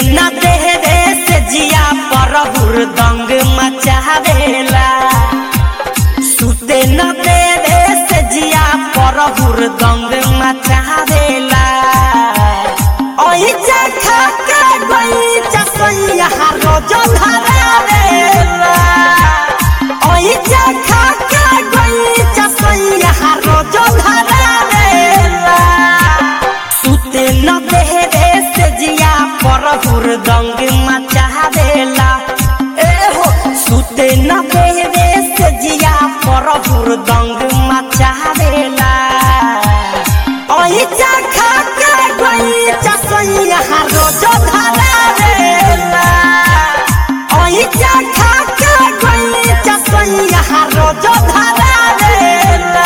न देवे से जिया पर हुरदंग मचावेला सुते न देवे से जिया पर हुरदंग मचावेला ओई जखा के गई चसैया रोज धरावेला ओई जखा के गई चसैया रोज धरावेला सुते न देवे से जिया पर हुरदंग मचावेला ए हो सुते न देवे से जिया पर हुरदंग मचावेला ओई जखा के गई चसैया रोज धरावेला ओई जखा के गई चसैया रोज धरावेला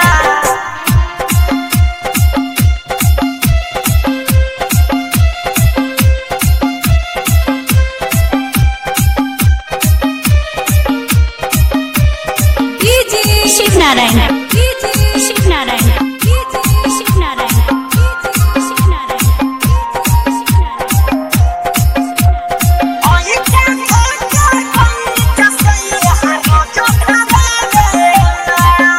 शिव नारायण शिव नारायण शिव नारायण शिव नारायण ओई जखा के गई चसैया रोज धरावेला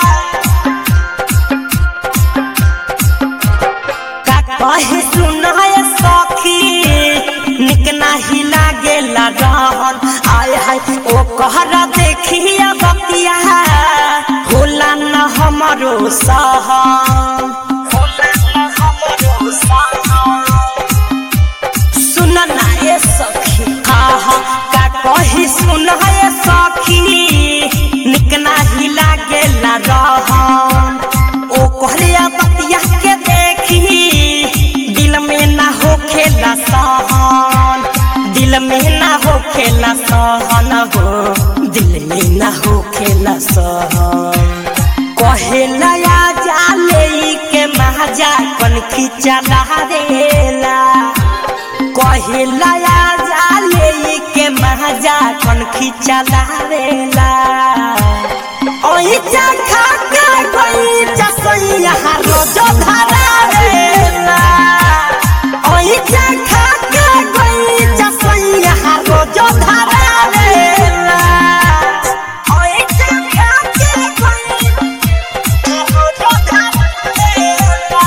का कहे सुनाय सखी निक नाही लागेला रहन आय हाय ओ कहरा देखिया बतिया होला न हमरो सहन होला न हमरो सहन सुन ना ये सखी हाँ हाँ का कही सुन ये सखी निक नाही लागेला रहन ओ कहलिया बतिया के देखी दिल में ना होखेला सहन दिल में ना होखेला सहन हो दिल में ना होखेला सहन कहेला या जाले के महाजा कन खिचा देला कहेला या जाले के महाजा कन खिचा देला ओई चखा के कोई चसैया रोज धरावेला ओई चखा के कोई चसैया रोज धरावेला ओई चखा के कोई रोज धरावेला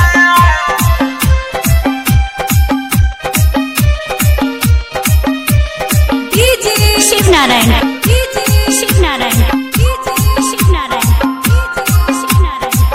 शिव नारायण शिव नारायण शिव नारायण शिव नारायण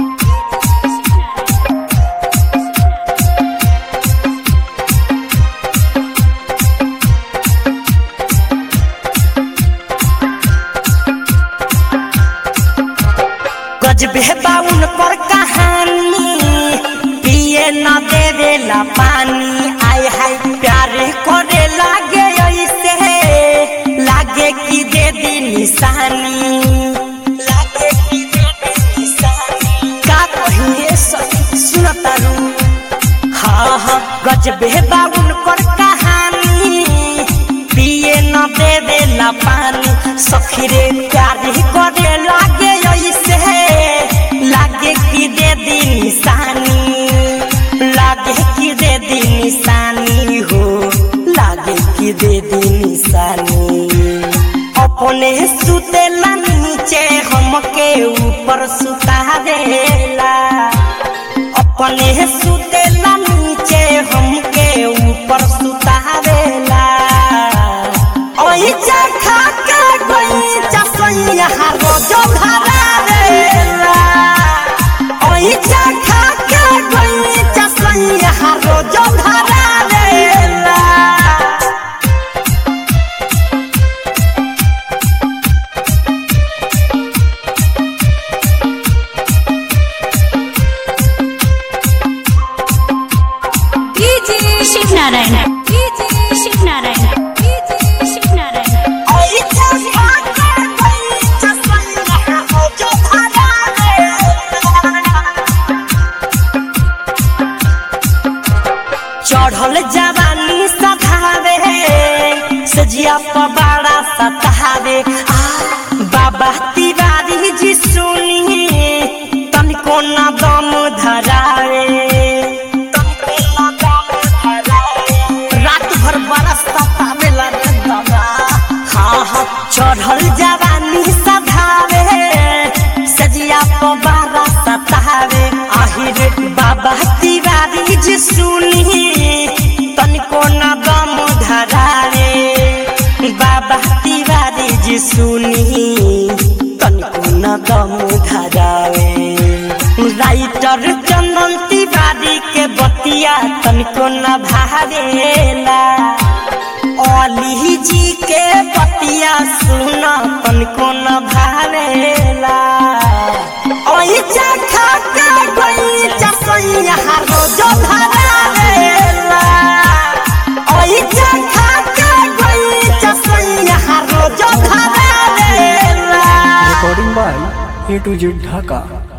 गजबे बाउन पर कहानी पिए न देवेला पानी आय हाय प्यारे करे लागे ऐसे लागे कि दे दी निशानी लागे कि दे दी निशानी का कहिए सखी सुनतारू हाँ हाँ गजबे बाउन पर कहानी पिए न देवेला पानी सखी रे प्यारे करे लागे ऐसे लागे कि दे दी निशानी लागे कि दे दी निशानी हो लागे कि दे दी निशानी अपने सुतेला नीचे हमके ऊपर सुता देला अपने सुतेला नीचे हमके ऊपर सुता देला ओही चखा के गई चसैया रोज भरा देला ओही चखा के गई चसैया रोज भरा देला शिव नारायण शिव नारायण शिव नारायण ओही चखा के गई चसैया रोज भरा देला चढ़ल जवानी सधावे सजिया पबाड़ा सतावे आ बाबा तिवारी जी सुनी तनिको न दम धरावे तनिको न दम धरावे। रात भर बरसता चढ़ल जवानी सधावे सजिया पबारा सतावे आहिर बाबा तिवारी जी सुनी तनिको न दम धरावे बाबा तिवारी जी सुनी तनिको न दम धरावे राइटर चंदन तिवारी के बतिया तनिको न भावेला अली जी के बतिया सुन तनिको न भावेला ओई चखा के गई चसैया रोज धरावेला ओई चखा के गई चसैया रोज धरावेला recording by A to Z Dhaka.